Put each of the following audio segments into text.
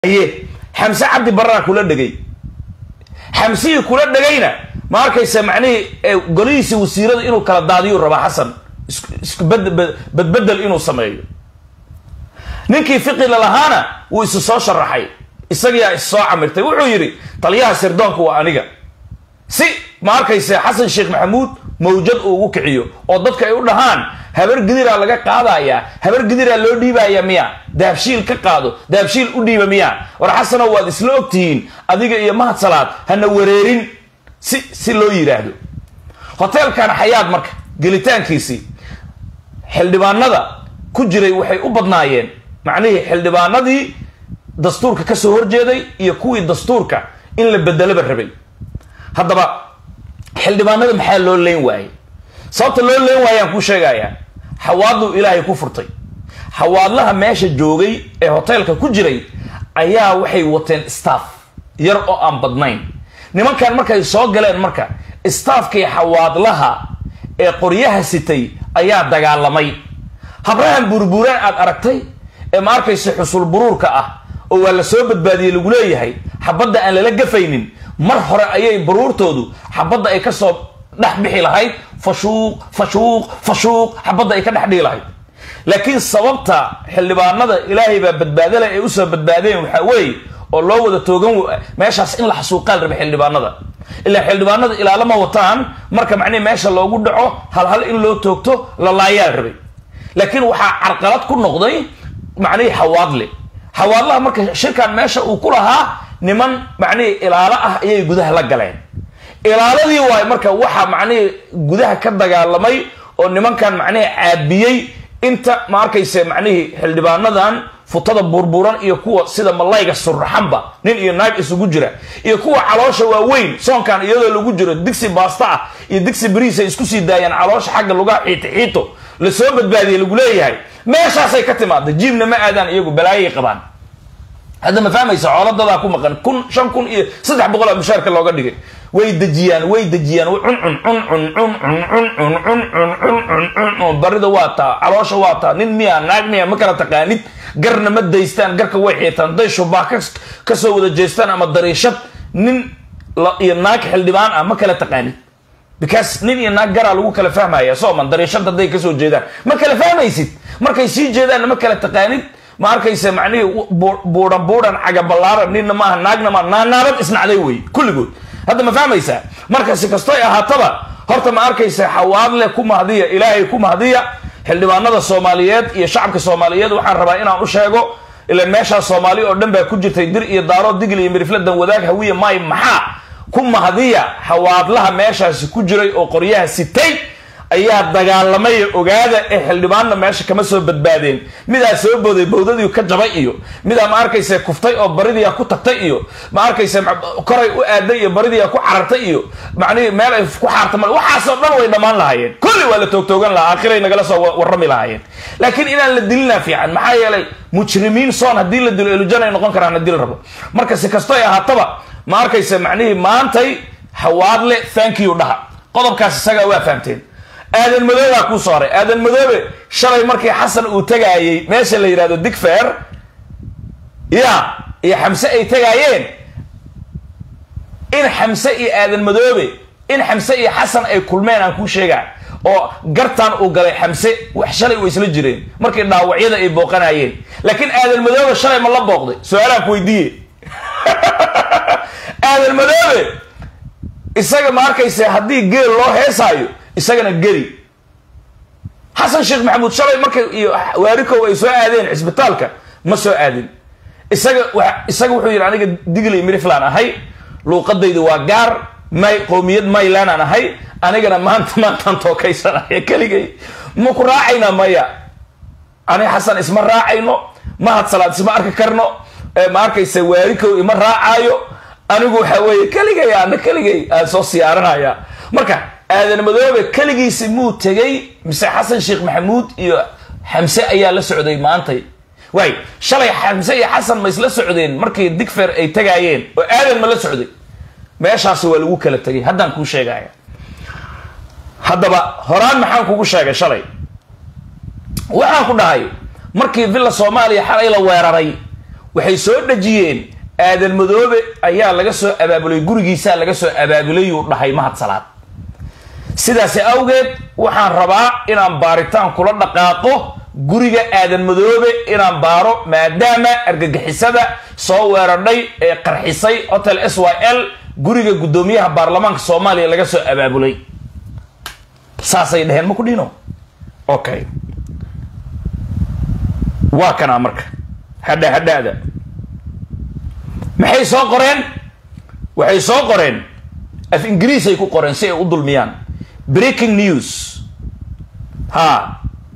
ye xamse cabdi barraa kula dhegay xamsihii kula dhegayna ma arkaysa macnihii golihiisa wasiirada inuu kala daadiyuu rabaa xasan isku badbedel inuu sameeyo ninkii fiqila lahaana wuu isu soo sharaxay isagiyaa is soo camirtay wuxuu yidhi taliyaha sirdoonku waa aniga si ma arkaysa xasan sheekh maxamuud mawjad uu ugu kiciyo oo dadka ay u dhahaan habar gidiraa laga qaadayaa habar gidiraa loo dhiibaya miya daabshiil ka qaado daabshiil u dhiiba miya war xasanow waad isla ogtihiin adiga iyo mahad salaad hana wareerin si si loo yidhaahdo hoteelkan xayaad marka gelitaankiisii xildhibaanada ku jiray waxay u badnaayeen macnihii xildhibaanadii dastuurka ka soo horjeeday iyo kuwii dastuurka in la bedelaba rabay haddaba xildhibaanada maxaa loo leyn waayey sababta loo leyn waayaan kuu sheegayaa xawaaduu ilaahay ku furtay xawaadlaha meesha joogay ee hoteelka ku jiray ayaa waxay wateen staff yar oo aan badnayn nimankan markay soo galeen marka staffkii xawaadlaha ee qoryaha sitay ayaa dagaalamay habrahan burburaan aad aragtay ee ma arkaysa xusul buruurka ah oo waa la soo badbaadiyey lagu leeyahay xabadda aan lala gafaynin mar hore ayay baruurtoodu xabadda ay kasoo dhex bixi lahayd fashuuq fashuuq fashuuq xabadda ay ka dhex dhigi lahayd laakiin sababta xildhibaanada ilaahay baa badbaadala ay usoo badbaadeen waxaa weeye oo loo wada toogan meeshaas in la xasuuqaal raba xildhibaanada ilaa xildhibaanada ilaalama wataan marka macnihi meesha loogu dhaco halhal in loo toogto la laayaal rabay laakiin waxaa carqalad ku noqday macnihii xawaadle xawaadlaha marka shirkan meesha uu ku lahaa niman macnihii ilaalo ah ayay gudaha la galeen ilaaladii waayo marka waxaa macnihii gudaha ka dagaalamay oo nimankan macnihii caabiyey inta ma arkayse macnihii xildhibaanadan futada burburan iyo kuwa sida malayga surraxanba nin iyo naag isugu jira iyo kuwa caloosha waaweyn soonkan iyadoo lagu jiro digsi baasta ah iyo digsi bariis ay isku sii daayaan caloosha xagga lugaa xiito xiito lasoo badbaadiyey lagu leeyahay meeshaasay ka timaada jiibna ma aadaan iyagu balaayay qabaan hadda ma fahmaysa cooladadaa ku maqan kun shan kun iyo saddex boqol a mushaarka looga dhigay way dejiyaan way dejiyaan cuncun cuncun cuncun cuncun cuncun cuncun cuncun barida waa taa caloosha waa taa nin miya naag miya ma kala taqaanid garna ma daystaan garka way xiitaan day shubaa kasoo wada jeestaan ama dariishad nin iyo naag xildhibaan ah ma kala taqaanid because nin iyo naag garaa lagu kala fahmaya sooman dariishad hadday kasoo jeedaan ma kala fahmaysid markay sii jeedaanna ma kala taqaanid ma arkaysa macnihii buuran buuran cagaballaaran ninna maaha naagna maa naanaabad isnacday wey kulligood hadda ma fahmaysaa marka si kastoy ahaataba horta ma arkaysa xawaadle ku mahdiya ilaahay ku mahdiya xildhibaanada soomaaliyeed iyo shacabka soomaaliyeed waxaan rabaa inaan u sheego ilan meeshaas soomaali oo dhan baa ku jirtay dir iyo daaro digl iyo mirifladan wadaag hawiya maay maxaa ku mahdiya xawaadlaha meeshaasi ku jiray oo qoryaha sitay ayaa dagaalamay ogaada ee xildhibaanna meesha kama soo badbaadeen midaa soo booday bawdadii ka jabay iyo midaa ma arkaysa kuftay oo baridiia ku tagtay iyo ma arkaysa koray u aaday iyo baridiia ku carartay iyo macnihii meel ay ku xaarta mal waxaasoo dhan way dhammaan lahaayeen kulli waa la toogtoogan lahaa akhiray nagala soo warrami lahaayeen laakiin inaan la dilina fiican maxaa yeelay mujrimiin soon haddii la dilo elujan ay noqon karaan haddii la rabo marka si kasto ay ahaataba ma arkaysa macnihii maantay hawaadle thank you dhaha qodobkaas isagaa waa fahamteen aadan madoobaa kuu soo haray aadan madoobe shalay markii xasan uu tagaayey meesha la yidhahdo digfer ya iyo xamse ay tagaayeen in xamse iyo aadan madoobe in xamse iyo xasan ay kulmeen aan kuu sheegaa oo gartan uu galay xamse wax shalay way isla jireen markii dhaawacyada ay booqanayeen laakiin aadan madoobe shalay ma la booqday su-aalaan ku weydiiye aadan madoobe isaga ma arkaysa haddii geel loo heesaayo isagana geli xasan sheekh maxamuud shalay markay iyo waarikow ay soo aadeen cisbitaalka ma soo aadin isaga isaga wuxuu yidhi aniga digli miriflan ahay luuqadaydu waa gaar may qowmiyad maylan aan ahay anigana maanta maantaan tookaysanaya keligay ma ku raacayna maya ani xasan isma raacayno mahad salaad isma arki karno ma arkaysa waarikow ima raacaayo anigu waxa weeye keligay ana keligay aan soo siyaaranaya marka aadan madoobe keligiisi muu tegay mise xasan sheekh maxamuud iyo xamse ayaa la socday maantay waay shalay xamse iyo xasan ma isla socdeen markii digfer ay tagaayeen oo aadan ma la socday meeshaasi waa lagu kala tegay haddaan kuu sheegaya haddaba horaan maxaan kugu sheegay shalay waxaan ku dhahay markii villa soomaaliya xalay la weeraray waxay soo dhejiyeen aadan madoobe ayaa laga soo abaabulay gurigiisaa laga soo abaabulayuu dhahay mahad salaad sidaasi awgeed waxaan rabaa inaan baaritaan kula dhaqaaqo guriga aadan madoobe inaan baaro maadaama argagixisada soo weerardhay ee qarxisay hotel s y l guriga guddoomiyaha baarlamaanka soomaaliya laga soo abaabulay saasay dhaheen ma ku dhino okay waa kanaa marka hadha hadhaada maxay soo qoreen waxay soo qoreen af ingiriisay ku qoreen si ay u dulmiyaan breaking news ha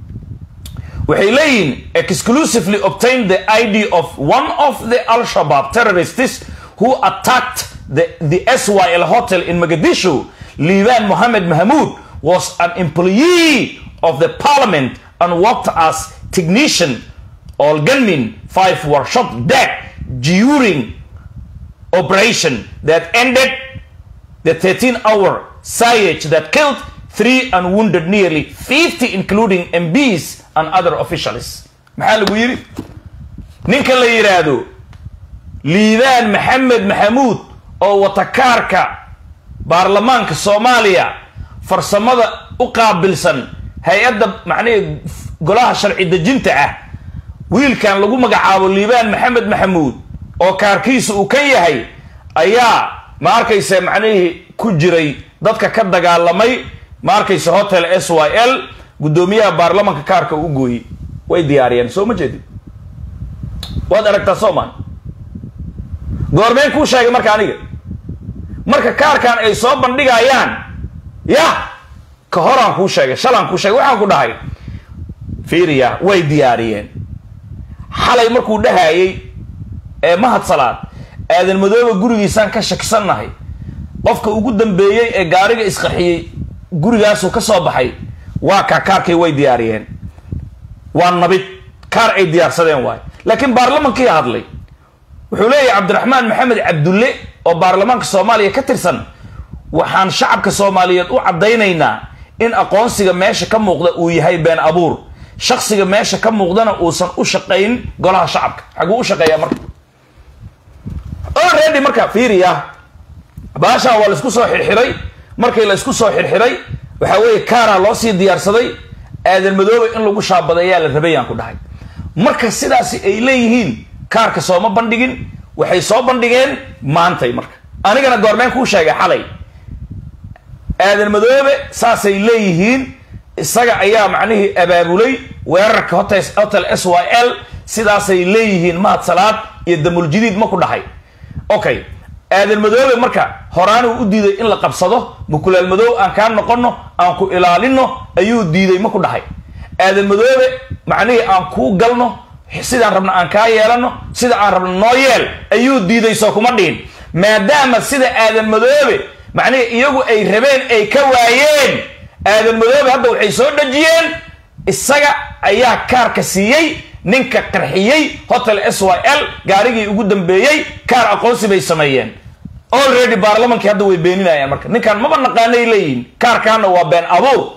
waxay leeyihin exclusively obtained the id of one of the al-shabaab terrorists who attacked the, the syl hotel in mogadishu liban mohammed mahmoud was an employee of the parliament and worked as technician all gunmen five were shot dead during operation that ended the 13 hour siege that killed three and wounded nearly 50 including MPs and other officials maxaa lagu yidhi ninka la yidhaahdo liibaan maxamed maxamuud oo wata kaarka baarlamaanka soomaaliya farsamada u qaabilsan hay-adda macnihii golaha sharci dejinta ah wiilkan lagu magacaabo liibaan maxamed maxamuud oo kaarkiisa uu ka yahay ayaa ma arkaysa macnihii ku jiray dadka ka dagaalamay ma arkaysa hotel s y l guddoomiyaha baarlamanka kaarka u gooyey way diyaariyeen soo ma jeedin waad aragtaa soomaan goormeen kuu sheegay marka aniga marka kaarkan ay soo bandhigayaan yah ka horaan kuu sheegay shalaan kuu sheegay waxaan ku dhahay fiiriya way diyaariyeen xalay markuu dhahayey ee mahad salaad aadan madooba gurigiisaan ka shakisannahay qofka ugu dambeeyey ee gaariga isqarxiyey gurigaasuu ka soo baxay waa kaa kaarkay way diyaariyeen waa nabid kaar ay diyaarsadeen waay laakiin baarlamankii hadlay wuxuu leeyahay cabdiraxmaan maxamed cabdulle oo baarlamaanka soomaaliya ka tirsan waxaan shacabka soomaaliyeed u caddaynaynaa in aqoonsiga meesha ka muuqda uu yahay been abuur shaksiga meesha ka muuqdana uusan u shaqayn golaha shacabka xaguu u shaqeeyaa marka already marka fiiriya baashaan waa laisku soo xirxiray markii la isku soo xirxiray waxaa weeye kaaraa loo sii diyaarsaday aadan madoobe in lagu shaabadeeyaa la rabayaan ku dhahay marka sidaasi ay leeyihiin kaarka sooma bandhigin waxay soo bandhigeen maantay marka anigana goormeen kuu sheegay xalay aadan madoobe saasay leeyihiin isaga ayaa macnihii abaabulay weerarka hotel hotel s y l sidaasay leeyihiin mahad salaad iyo damuljadiid ma ku dhahay okay aadan madoobe marka horaanuu u diiday in la qabsado mukulaal madoob aan kaa noqono aan ku ilaalino ayuu diiday ma ku dhahay aadan madoobe macnihii aan kuu galno sidaan rabna aan kaa yeelano sida aan rabno noo yeel ayuu diiday soo kuma dhihin maadaama sida aadan madoobe macnihii iyagu ay rabeen ay ka waayeen aadan madoobe hadda waxay soo dhejiyeen isaga ayaa kaarka siiyey ninka qarxiyey hotel s y l gaarigii ugu dambeeyey kaar aqoonsi bay sameeyeen already baarlamankii hadda way beeninayaan marka ninkan maba naqaanay leeyihin kaarkaana waa been abuur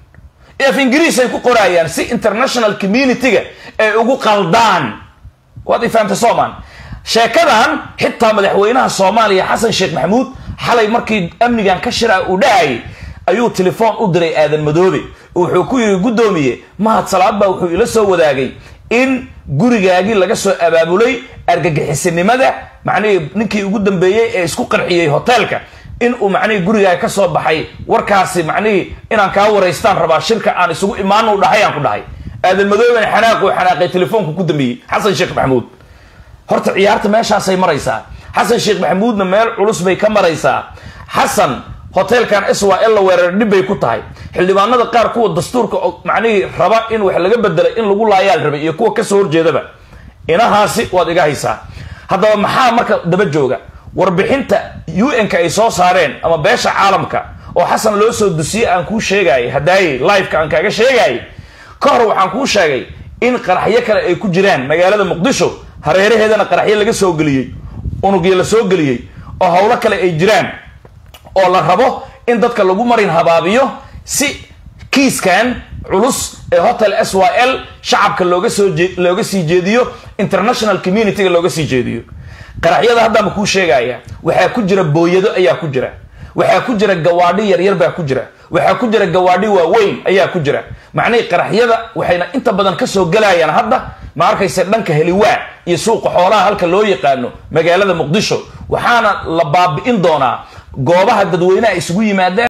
af ingiriis ay ku qoraayaan si international community-ga ay ugu qaldaan waad i fahamtay soomaan sheekadan xitaa madaxweynaha soomaaliya xasan sheekh maxamuud xalay markii amnigan ka shira uu dhahayay ayuu telefoon u diray aadan madoobe wuxuu ku yidhi guddoomiye mahad salaad baa wuxuu ila soo wadaagay in gurigaagii laga soo abaabulay argagixisinimada macnihii ninkii ugu dambeeyey ee isku qarxiyey hoteelka in uu macnihii gurigaaga ka soo baxay warkaasi macnihii inaan kaa waraystaan rabaa shirka aan isugu imaano u dhahay aan ku dhahay aadan madoobena xanaaquu xanaaqay telefoonku ku dambeeyey xasan sheekh maxamuud horta ciyaarta meeshaasay maraysaa xasan sheekh maxamuudna meel culus bay ka maraysaa xasan hoteelkan s y l la weerar dhib bay ku tahay xildhibaanada qaar kuwa dastuurka macnihii raba in wax laga bedelay in lagu laayaal rabay iyo kuwa kasoo horjeedaba inahaasi waad iga haysaa haddaba maxaa marka daba jooga warbixinta un-ka ay soo saareen ama beesha caalamka oo xasan loo soo dusiyey aan kuu sheegayay hadaaye liveka aan kaaga sheegayay ka hor waxaan kuu sheegay in qaraxyo kale ay ku jiraan magaalada muqdisho hareeraheedana qaraxyo laga soo geliyey unugyo la soo geliyey oo howlo kale ay jiraan oo la rabo in dadka lagu marin habaabiyo si kiiskan culus ee hotel s y l shacabka looga soo looga sii jeediyo international communityga looga sii jeediyo qaraxyada haddaanba kuu sheegaya waxaa ku jira booyado ayaa ku jira waxaa ku jira gawaadhi yaryar baa ku jira waxaa ku jira gawaadhi waaweyn ayaa ku jira macnihii qaraxyada waxayna inta badan kasoo gelayaan hadda ma arkayse dhanka heliwaa iyo suuqa xoolaha halka loo yaqaano magaalada muqdisho waxaana la baabi'in doonaa goobaha dadweynaha isugu yimaadeen